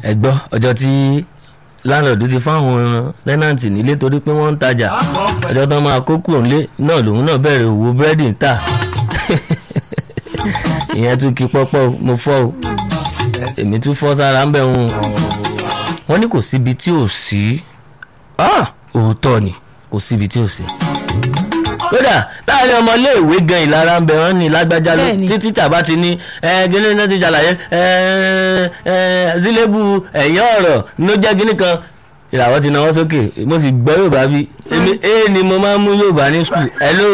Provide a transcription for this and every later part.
ẹ gbọ́ ọjọ́ tí láńlọ́ọ̀dù ti fáwọn tẹ́nàntì nílé torí pé wọ́n ń tajà ọjọ́ tán máa kó kúrò nílé náà lòun náà bẹ̀rẹ̀ òwò búrẹ́dì ń tà ìyẹn tún kí pọ́pọ́ o, mo fọ́ o èmi tún fọ́ sára ń bẹ̀ wọn wọ́n ní kò síbi tí ò sí Ah, òótọ́ ni kò síbi tí ò sí kódà láàrin ọmọléèwé gan ìlara ń bẹ wọn ní lágbájá ló Bẹ́ẹ̀ni. tí tíjà bá ti ní ẹ gíní náà ti ṣàlàyé ẹ ẹ sílébù ẹ̀yìn ọ̀rọ̀ ló jẹ́ gíní kan ìràwọ̀ ti náwó sókè mo sì gbọ́ yorùbá bí èmi ee ni mo máa ń mú yorùbá ní skul hello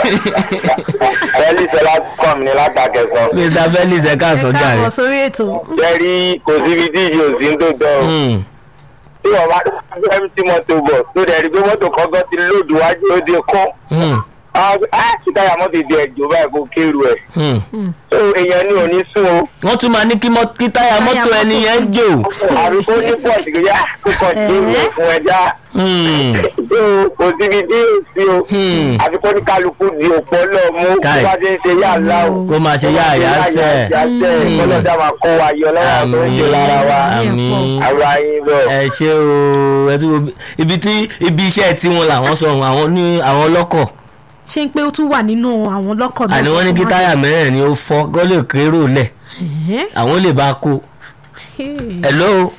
Bẹ́ẹ̀ni Sọlá kàn mí ní látàkẹ́sọ. mr felix ẹ̀ka ẹ àsọjà káàbọ̀ rẹ̀ sórí ètò Jẹ́rí kò síbi tí ìjì òsì ń tó tọ́ o. Hmm, Tí wọ́n bá gbé tí mọ́tò bọ̀ tó dẹ̀ rí pé mọ́tò kọ́kọ́ ti lòdù wájú ó di kún. hmm, Á ti táyà mọ́tò di ẹ̀jọ̀ báyìí kó kéru ẹ̀. hmm. So èèyàn ní òní sún o. wọ́n tún máa ní kí mọ́- kí táyà mọ́tò ẹni yẹn jò Àbí kó ní pọ̀sì kò yá kó kàn sí ìwé fún ẹja. Hmm, So kò síbi tí ò sí o. Hmm. Àbí kó ní kálukú di òpó lọ mú kó Káì. bá ti ń ṣe yá ńlá o. kó máa ṣe yá àyà sẹ́ Hmm. Kọ́lọ́dà máa kó wa yọ lọ́wọ́ tó ń ṣe lára wa. àmín Àwa yín bọ̀. ẹ ṣe o ẹ tún wo bí- ibi tí ibi iṣẹ́ tiwọn làwọn sọ ohun àwọn ní àwọn ọlọ́kọ̀ ṣé ń pé ó tún wà nínú àwọn lọ́kọ̀ náà àní wọ́n ní kí táyà mẹ́rẹ̀ ni ó fọ́ kó lè kérò lẹ̀ Ẹ̀hẹ́. àwọn lè bá a kó hello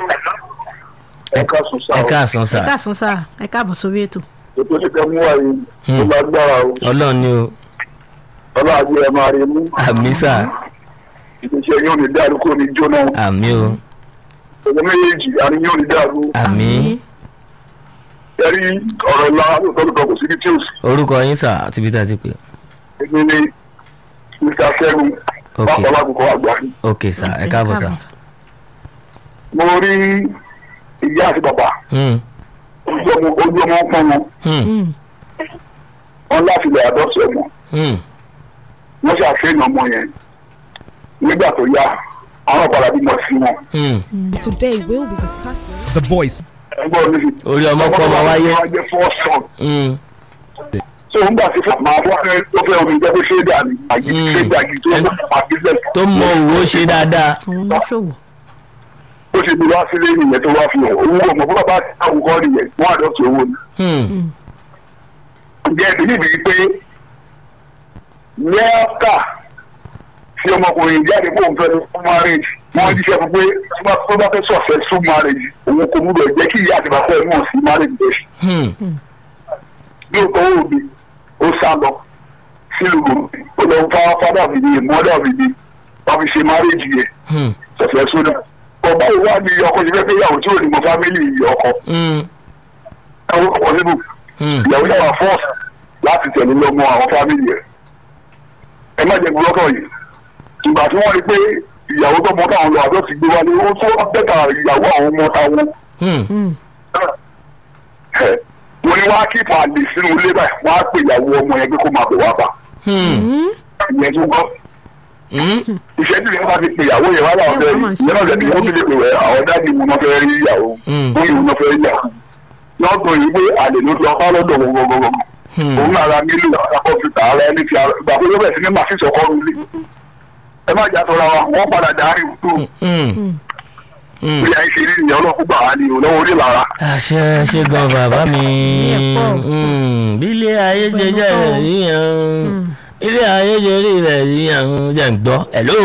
ẹ ká sùn sáà ẹ káàsán ẹ sà káàsán sáà ẹ káàbọ̀ sórí ètò ètò tí fẹ́ mú wáyé Hmm. tó lágbára o ọlọ́run ni o ọlọ́àgbé ẹ máa rí mú àmì sà ìgbésẹ̀ yóò ní dàrú kó ní jóná àmì o ọjọ́ méjèèjì àní yóò ní dàrú àmì ẹ̀rí ọ̀rọ̀ ńlá lọ́dọ̀ kò síbi tí ò sí orúkọ yín sà àti bí tá a ti pè èmi ni mr sẹ́gun Ok. pápá lákòókò àgbà ok sà ẹ káàbọ̀ sà mo rí ìyá àti bàbá Hmm, ojú ọmọ ojú ọmọ pọn wọn hmm, Mm. wọn láti lè àdọ́sí ọmọ hmm, wọn ṣàfihàn ọmọ yẹn nígbà tó yá àwọn ọ̀padà bímọ sí wọn hmm. Today we'll be discussing The voice. ẹgbọ́n mi orí ọmọ pọ́ ọmọ wáyé wọ́n jẹ́ fọ́ọ̀sán Hmm, so n gbà tí fún màá fún ẹ tó fẹ́ omi jẹ́ pé ṣé dà ní àyè Mm. ṣé dà ní tó ń bá business tó mọ òwò ṣe dáadáa àwọn oníṣòwò ó ṣe bí wá sílé nìyẹn tó wá fi hàn owó ọmọ fún bàbá àwọn kan nìyẹn wọ́n àdọ́tì owó ni. Hmm, ǹjẹ́ ẹ̀bí níbi pé lẹ́ẹ̀ka tí ọmọkùnrin jáde kó n fẹ́ fún marriage wọ́n jíṣẹ́ fún pé tó bá- tó bá fẹ́ successful marriage òun kò múlò jẹ́ kí ìyá àti bàbá ẹ̀ mọ̀ sí marriage bẹ́ẹ̀ hmm, lóòótọ́ ó bí ó sá lọ sílùú ó lọ fá fádà fìdí mọ́dà fìdí wọ́n fi ṣe marriage yẹn hmm, successful náà ọba ìwà ni ọkọ ṣe fẹ́ fẹ́ yàwó tí ò ní mọ family ọkọ hmm, ẹwọ́ ọkọ níbù hmm. ìyàwó yàwó force láti tẹ̀lé lọ́mọ àwọn family ẹ̀ ẹ má jẹ́ gbọ́dọ̀ yìí ìgbà tí wọ́n rí pé ìyàwó tó mọ táwọn lọ àjọ ti gbé wálé ó tó bẹ́tà ìyàwó àwọn ọmọ táwọn Hmm, Mm. ẹ̀ wọ́n ní wọ́n á kíp àlè sínú ilé báyìí wọ́n á pè ìyàwó ọmọ yẹn pé kó máa bẹ̀ wá bá hmm, Mm. ìyẹn tó gbọ́ hmm. ìṣẹ́jú yẹn bá ti pè ìyàwó yẹn wá láwọn fẹ́ rí ìyẹn náà lẹ́nu wọ́n fi lè pè wẹ́ àwọn dáàdi mu náà fẹ́ rí ìyàwó Mm. wọ́n yìí náà fẹ́ rí ìyàwó náà tó yìí pé àlè ló ti ọkọ lọ́dọ̀ gbogbogbò Hmm. òun náà ra mílíọ̀nù àkọ́fìtà ara ẹni ti gbà pé ó bẹ̀ sí ní màá sísọ kọ́ rúlé ẹ má jà tọ́ra wa wọ́n padà dárí tó Hmm, hmm. bí i ṣe rí ìyẹn ọlọ́kùn gbà wá ní olówó orí lára àṣẹ ṣe gan bàbá mi Ní ẹ̀pọ̀. Hmm, bí ilé ayé ṣe jẹ́ rẹ̀ yíyan ilé ayé ṣe rí rẹ̀ yíyan jẹ́ ń gbọ́ hello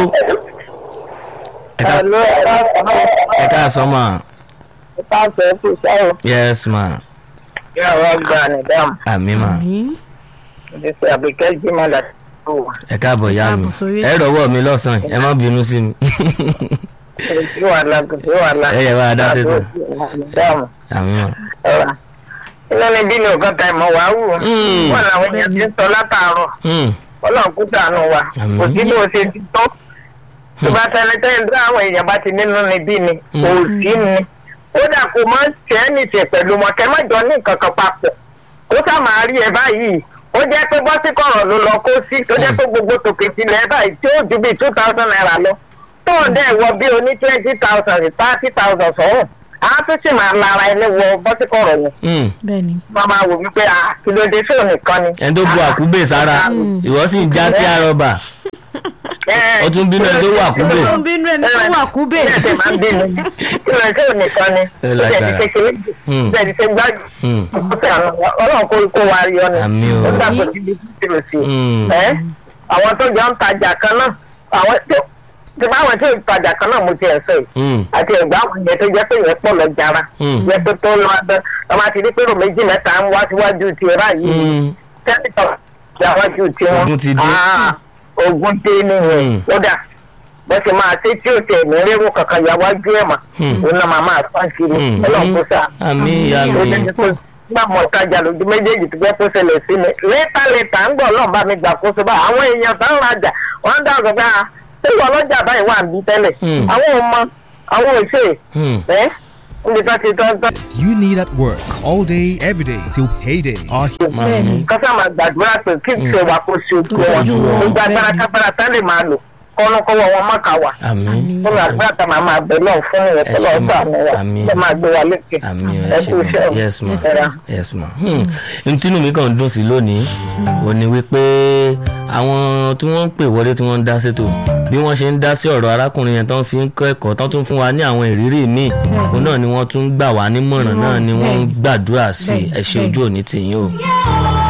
ẹ ká- ẹ káàsán mà Ìpàṣẹ kù sẹ́wọ̀n yes ma ní àwọn ọgbà nìdáhùn. àmì mà Mm. Ìdíṣẹ́ àbíkẹ́ jímọ̀ láti kó wà. ẹ káàbọ̀ ìyá mi káàbọ̀ sórí ẹ rọwọ́ mi lọ́sàn-án ẹ má bínú sí mi Kò sí wàhálà kò sí wàhálà. ẹ yẹ bá a dá sí tán Nìdáhùn. àmì mà Ọ̀rà. Ilé ni bí ní ọ̀gá ta ìmọ̀ wá wù. Mm. Wọ́n làwọn èèyàn ti ń sọ látàárọ̀. Hmm, Ọlọ́run kú tànù wa. Àmín. Kò sí bí o ṣe ti tọ́. Tó bá sẹni tẹ́yìn tó àwọn èèyàn bá ti nínú ni bí ni. Mm. Kò sí ni. Ó dà kó má tẹ́ ní ṣe pẹ̀lú wọn kẹ́ má jọ ní nǹkan kan papọ̀. Ó sá máa rí ẹ báyìí. Ó jẹ́ pé bọ́sí kọ̀rọ̀ ló lọ kó sí. Tó jẹ́ pé gbogbo tòkè tilẹ̀ báyìí tí ó ju bíi two thousand naira lọ. Tó ń dẹ̀ wọ bí oní twenty thousand thirty thousand sọ̀rọ̀. Á tún sì máa lara ẹni wọ bọ́sí kọ̀rọ̀ yẹn hmm. bẹ́ẹ̀ ni wọ́n máa wò wípé ah kí ló dé fóònù nìkan ni. ẹni tó bu àkúbè sára ìwọ sì ń já tí a rọba ó tún bínú ẹni tó wà kúbè. ó ń bínú ẹni tó wà kúbè. Ilé ẹ̀sẹ̀ máa ń bínú. Ilé ẹ̀sẹ̀ ò nìkan ni. Ẹ Ó lágbára. jẹ́ ti kékeré jù. Hmm. Bẹ́ẹ̀ ti ṣe gbájú. Hmm. Ọlọ́run kó kó wa yọ ni. Àmín o. Ó gbàgbọ́ sí ibi tí o sì. Hmm. Ẹ́ àwọn tó jọ ń tajà kan náà. Àwọn tó ti bá àwọn tí ò tajà kan náà mo ti ẹ̀ sọ yìí. Hmm. Àti ẹ̀gbá àwọn yẹn tó jẹ́ pé yẹn pọ̀ lọ jara. Hmm. Yẹn tó tó lọ abẹ́. Ọmọ àti ní pérò méjì mẹ́ta ń wá síwájú tiẹ̀ báyìí Hmm. tẹ́lifọ̀ ìyáwájú tí wọ́n. Ogun ti dé. Ah, ogun dé nìyẹn. Hmm. kódà bó ṣe máa ṣe tí ó tẹ̀ ní rírun kankan ìyáwájú ẹ̀ mà. Hmm. òun náà máa máa fọ́n sí ni. Hmm. ọlọ́run kó sáà. àmì ìyá ó mi. jẹ́ pé nígbà mọ̀ tajà lójú méjèèjì tó jẹ́ pé ó ṣẹlẹ̀ sí mi. lẹ́tà lẹ́tà ń gbọ́ ọlọ́run bá mi gbà kó so bá àwọn èèyàn tó ń rajà wọ́n ń dá ọ̀gá bá a ṣé ìwọ ọlọ́jà báyìí wà ń bí tẹ́lẹ̀. Hmm. àwọn ò mọ àwọn ò ṣe Hmm. ẹ́ níbi tó ti tọ́ tọ́ You need at work all day, every day till payday. Our Màmí. kọ́sá máa gbàdúrà pé kí n ṣe wà kó ṣe ojú wọn Ojú wọn. gbogbo agbára kápára tá lè máa lò kọ́nùkọ́wọ́ wọn má kà wá àmì. fún àgbà tá màá máa bẹ̀ náà fún ìyẹn tó lọ́ọ́ gbà mí wá Àmín. tó máa gbé wa lékè àmì ẹ ẹ kú ṣe iṣẹ́ ma o. yes ma Yes, sir. yes ma hmm. ntínú mi kàn ń dùn sí lónìí ò ní wípé àwọn tí wọ́n ń pè wọlé tí wọ́n ń dá sétò bí wọ́n ṣe ń dá sí ọ̀rọ̀ arákùnrin yẹn tó ń fi ń kọ́ ẹ̀kọ́ tó tún fún wa ní àwọn ìrírí míì òun náà ni wọ́n tún gbà wá nímọ̀ràn náà ni wọ́n ń gbàdúrà sí ẹ ṣe ojú òní tìyín o